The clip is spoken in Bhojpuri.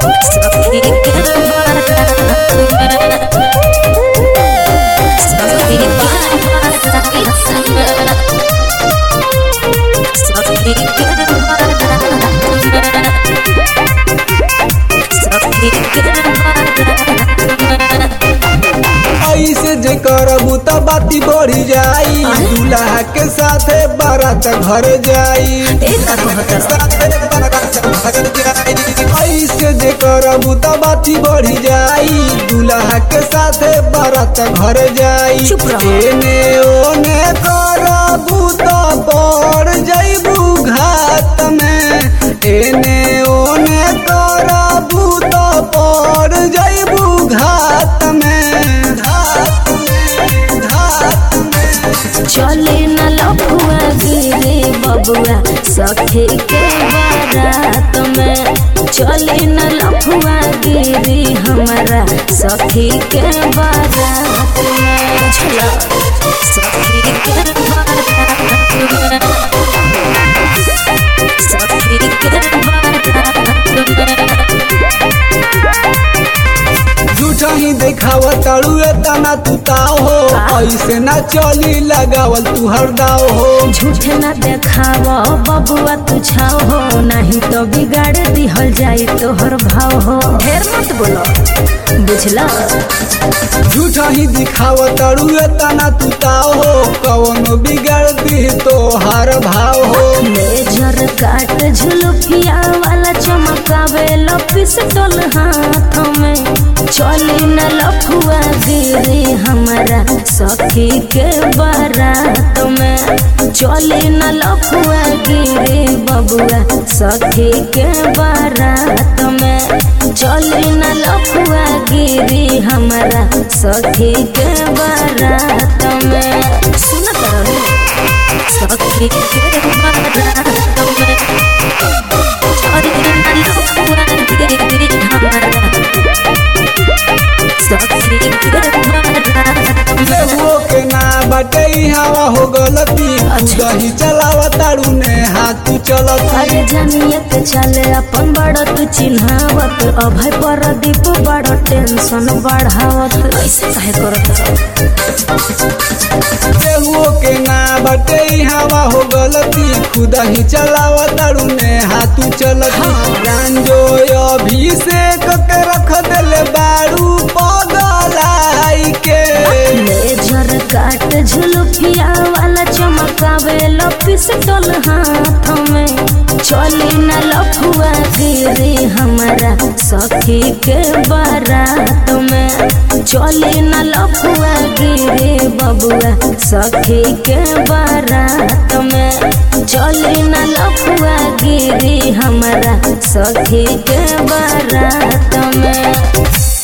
सखी के बारात में सखी के बारात में सखी के बारात में सखी के बारात में ऐसे जे करबू त बाती बढ़ी जाई दूल्हा के साथे बारात घर जाई एक का कहतर साथे बारात घर जाई ऐसे जे करबू त बाती बढ़ी जाई दूल्हा के साथे बारात घर जाई चुप रहो। एने ओने करबू त पड़ जाइबू घात में एने ओने करबू त पड़ जाइबू घात में घात में घात में चले न लफुआ गिरे बबुआ सखी के बारात में चले न लफुआ गिरी हमारा सखी के बारात में चला सखी के बारात में सखी के बारात में झूठा ही देखावा ताड़ू तना तू ताव हो ऐसे ना चली लगावल तू हरदाव हो झूठ न देखाव बबुआ तू छाव हो नहीं तो बिगाड़ दिहल जाई तोहर भाव हो ढेर मत बोलो बुझला झूठा ही दिखावा ताड़ू तना तू ताव हो कवनो बिगाड़ दी तो हार भाव हो लेजर काट झुलुफिया वाला चमकावे पिस्टल हाथ में चली न लफुआ गिरी हमारा सखी के बारात में चली न लफुआ गिरी बबुआ सखी के बारात में चली न लफुआ गिरी हमारा सखी के बारात में सुनत रहो सखी के बारात में चली न लफुआ गिरी हमारा सखी के बारात में लेहुओ के ना बाटे हवा हो गलती अच्छा। दही चलावा ताड़ू ने हाथ चलती अरे जानियत चले अपन बड़ तू चिन्हावत अभय पर दीप बड़ टेंशन बढ़ावत ऐसे काहे करत केहुओ के ना बटे हवा हो गलती खुद ही चलावा ताड़ू ने हाथ चलती रांझो अभिषेक के रख देले बारू पगलाई के लेजर काट झुलुफिया वाला चमकावे पिस्टल हाथ में चली न लफुआ गिरी हमारा सखी के बारात में चली न लफुआ गिरी बबुआ सखी के बारात में चली न लफुआ गिरी हमारा सखी के बारात में